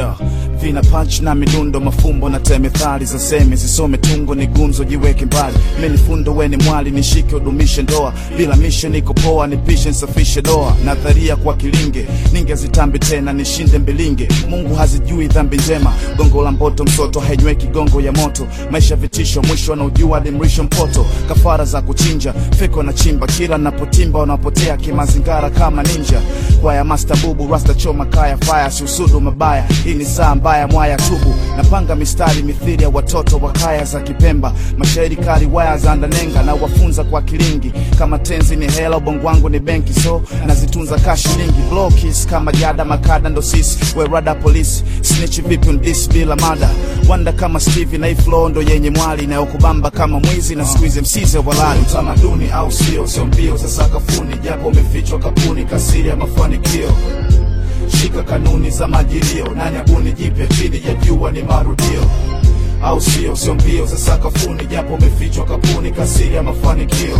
yeah. vina punch na midundo mafumbo na temethali za semi zisome tungo ni gumzo jiweke mbali menifundo weni mwali nishike udumishe ndoa bila mishe niko poa nipishe nsafishe doa nadharia kwa kilinge ningezitambi tena nishinde mbilinge mungu hazijui dhambi njema gongo la mboto msoto hainyweki gongo ya moto maisha vitisho mwisho anaujua hadi mrisho mpoto kafara za kuchinja feko na chimba kila napotimba wanapotea kimazingara kama ninja kwaya master bubu rasta choma kaya faya siusudu mabaya hii ni saa mbaya mwaya tubu napanga mistari mithili ya watoto wa kaya za kipemba mashairi kali waya za ndanenga na wafunza kwa kilingi kama tenzi ni hela ubongo wangu ni benki so nazitunza kashi nyingi blokis kama jada makada ndo sisi werada polisi snitch vipi undis bila mada wanda kama steve na iflo ndo yenye mwali inayokubamba kama mwizi na squeeze msize walali utamaduni au sio sio mbio za sakafuni japo umefichwa kapuni kasiri ya mafanikio shika kanuni za majilio nani abuni jipya chini ya jua ni marudio au sio sio mbio za sakafuni japo umefichwa kapuni kasiri ya mafanikio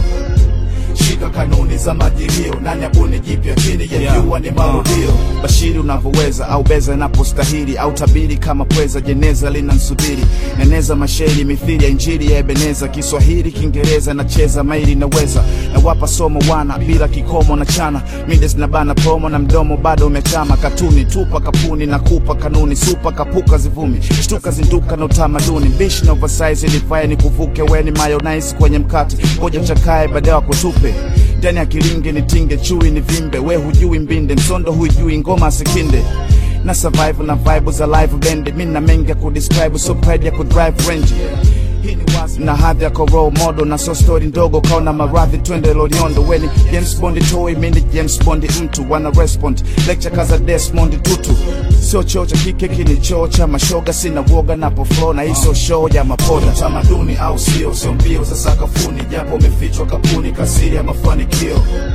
shika kanuni za majilio nani abuni jipya chini ya Yeah. jua ni marudio bashiri unavyoweza au beza inapostahili au tabiri kama pweza jeneza linansubiri neneza mashairi mithili ya injili ya ebeneza kiswahili kiingereza nacheza maili naweza nawapa somo wana bila kikomo na chana mides na bana promo na mdomo bado umechama katuni tupa kapuni na kupa kanuni supa kapuka zivumi shtuka zinduka na utamaduni mbishi na oversize ilifaya ni kuvuke weni mayonnaise kwenye mkate ngoja uchakae baadaye wakutupe ndani ya kilinge nitinge chui ni vimbe we hujui mbinde msondo hujui ngoma sikinde na survive na vibe za live band mi na mengi ya kudescribe so pride ya kudrive range hii ni wazi na hadhi yako role model na so story ndogo kaona maradhi twende loliondo weni James Bond toy mimi James Bond mtu wana respond lecture kaza Desmond Tutu sio choo cha kike kini choo cha mashoga sina woga napo flow na hizo show ya mapoda tamaduni au sio sio mbio za sakafuni japo umefichwa kapuni kasiri ya mafanikio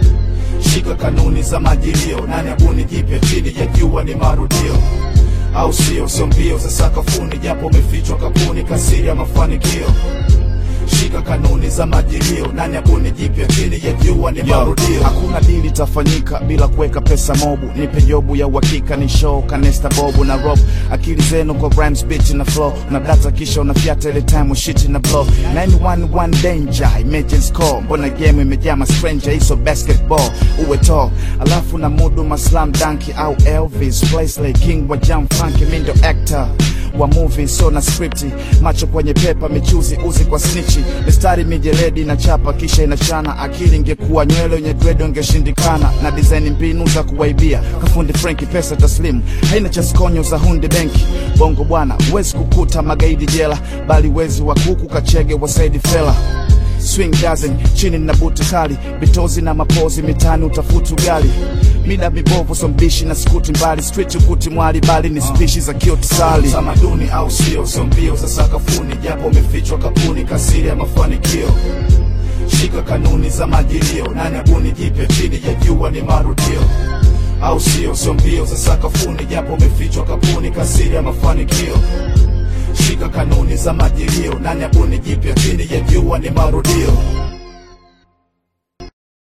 shika kanuni za majilio nani abuni jipya chini ya jua ni marudio au sio sio mbio za sakafuni japo umefichwa kapuni kasiri ya mafanikio shika kanuni za majilio nani abuni jipya chini ya jua ni marudio hakuna dili tafanyika bila kuweka pesa mobu nipe jobu ya uhakika ni show kanesta bobu na rob akili zenu kwa rhymes bitch na flow na data kisha unafyata ile time ushiti na blow 911 danger emergency call mbona game imejaa ma stranger hizo basketball uwe tall alafu na mudu maslam danki au elvis place like king wa jam funky mindo actor wa movie so na scripti macho kwenye pepa michuzi uzi kwa snichi mistari mijeledi na chapa kisha inachana akili ingekuwa nywele yenye dread ingeshindikana na design mbinu za kuwaibia kafundi frenki pesa taslimu haina cha skonyo za hundi benki bongo bwana huwezi kukuta magaidi jela bali wezi wa kuku kachege wa saidi fela swing dozen chini na buti kali bitozi na mapozi mitani utafuti ugali mida mibovu sombishi na skuti mbali street ukuti mwali bali ni spishi za kiotisali tamaduni au sio sio mbio za sakafuni japo umefichwa kapuni kasiri ya mafanikio shika kanuni za majilio nani abuni jipya chini ya jua ni marudio au sio sio mbio za sakafuni japo umefichwa kapuni kasiri ya mafanikio shika kanuni za majilio nani abuni jipya chini ya jua ni marudio